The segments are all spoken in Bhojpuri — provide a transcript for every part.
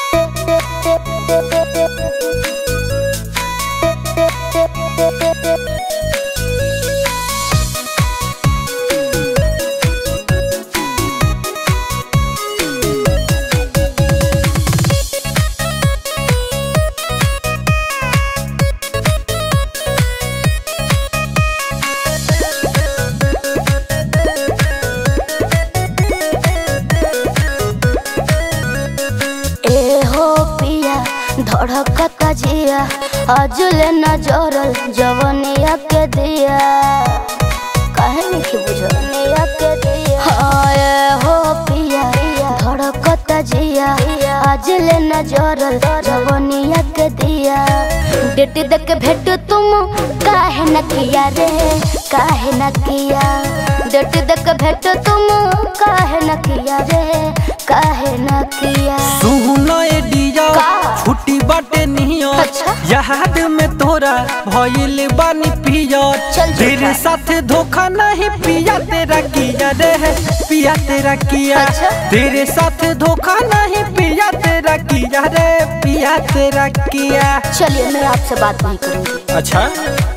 ए हो पिया धड़कता जिया अजुले न जोरल जवनिया के दिया काहे नहीं बुझनिया के दिया हाँ ए हो पिया धड़कता जिया अजुले न जोरल जवनिया के दिया डेट देख भेट तुम काहे न किया रे काहे न किया डेट देख भेट तुम काहे न किया रे काहे न किया सुनो ए डिया का? छुट्टी बाटे नियो अच्छा। याद में तोरा भइल बानी पिया चल झूठा। तेरे साथ धोखा नहीं पिया तेरा किया रे पिया तेरा किया अच्छा। तेरे साथ धोखा नहीं पिया तेरा किया रे पिया तेरा किया चलिए मैं आपसे बात नहीं करूंगी अच्छा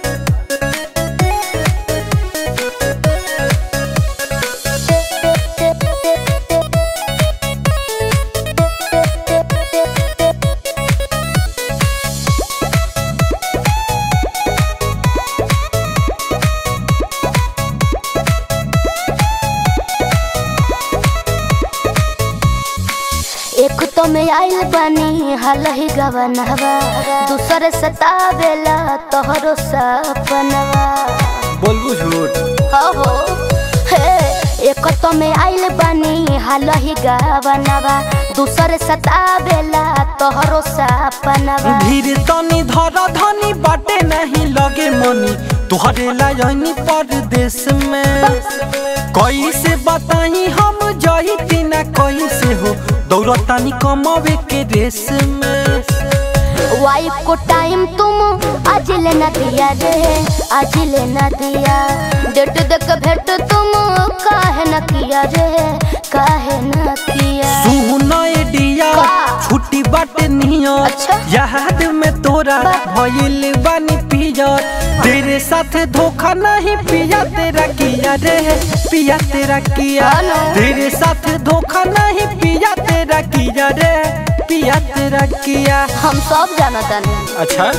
एक तो मैं आइल बनी हाल ही गवनवा दूसरे सतावेला तोहरो सपनवा बोलबू झूठ हो हो हे एक तो मैं आइल बनी हाल ही गवनवा दूसरे सतावेला तोहरो सपनवा धीरे तनी धरा धनी बाटे नहीं लगे मनी तुहरे लायनी परदेश में कैसे बताई हम जही तीना कैसे हो दौड़तानी कमावे के रेस में वाइफ को टाइम तुम आज लेना दिया रे आज लेना दिया डेट देख भेट तुम काहे न किया रे काहे न किया सुनो ए डिया का? छुट्टी बाटे नियो अच्छा। याद में तोरा भइल बानी पिया तेरे साथ धोखा नहीं पिया तेरा किया रे पिया तेरा किया हाँ ना। तेरे साथ धोखा नहीं पिया तेरा किया रे पिया तेरा किया हम सब जाना तानी अच्छा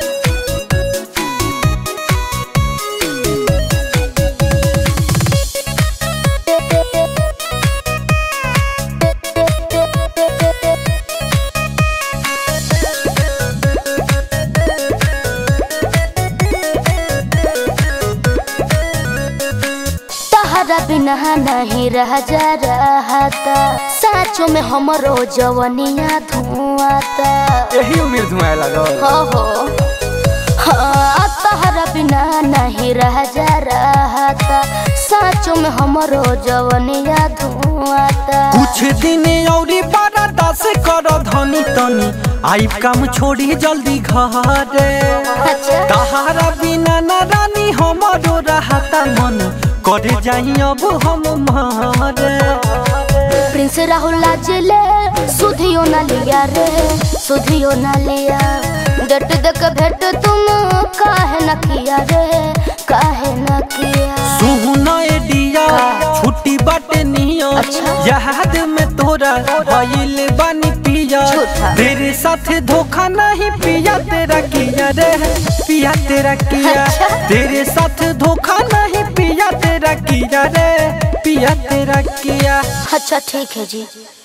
तहरा बिना नहीं रह जा रहता साचो में हमरो जवनिया धुआता यही उम्र धुआं लगल हो हो हाँ तहरा बिना नहीं रह जा रहता साचो में हमरो जवनिया धुआता कुछ दिन औरी बारा दस कर धनी तनी आई काम छोड़ी जल्दी घरे अच्छा तहारा बिना न रानी हमारो रहता मन करे जाई अब हम मारे प्रिंस राहुल जिले सुधियो न लिया रे सुधियो न लिया डट दक भेट तुम काहे न किया रे काहे न किया सुना ए डिया छुट्टी बाटे नियो अच्छा। याद में तोरा भइल बानी पिया झूठा। तेरे साथ धोखा नहीं पिया तेरा किया रे पिया तेरा किया अच्छा। तेरे साथ धोखा नहीं पिया तेरा किया रे पिया तेरा किया अच्छा ठीक है जी